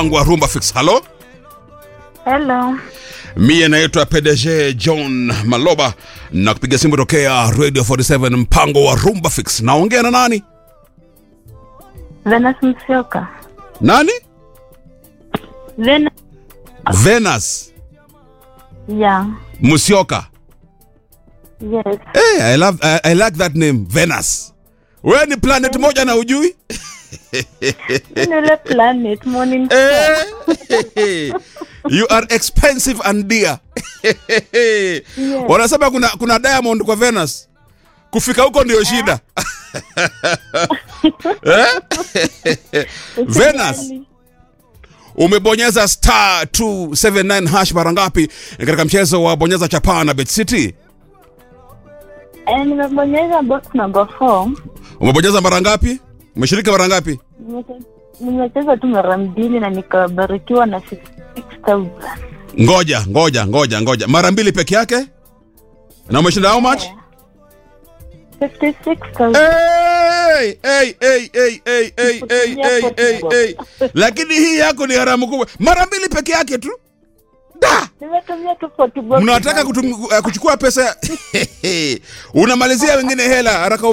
wangu wa Rumba Fix. Halo, Hello. mie naitwa PDG John Maloba na kupiga simu tokea Radio 47 mpango wa Rumba Fix. Naongea na nani? Venus Msioka. Nani? Venus. Venus Yeah. Musyoka. Yes. Hey, I love I, I like that name Venus. Wewe ni planet moja na ujui? Ni ile planet morning star. Eh, you are expensive and dear. Wanasema kuna kuna diamond kwa Venus. Kufika huko ndio shida. Eh? Venus, Usijali. umebonyeza star 279 hash mara ngapi katika mchezo wa bonyeza chapaa na Bet City? Eh, nimebonyeza box number 4. Umebonyeza mara ngapi? Umeshiriki mara ngapi? Nimeche- Nimecheza tu mara mbili na nikabarikiwa na 66000. Ngoja, ngoja, ngoja, ngoja. Mara mbili peke yake? Na umeshinda how much? 56000. Hey, hey, hey, hey, hey, hey, hey, hey, hey, hey. Lakini hii yako ni haramu kubwa. Mara mbili peke yake tu. Da! Nimetumia tu 40 box. Mnataka kutum- eh, kuchukua pesa unamalizia wengine hela haraka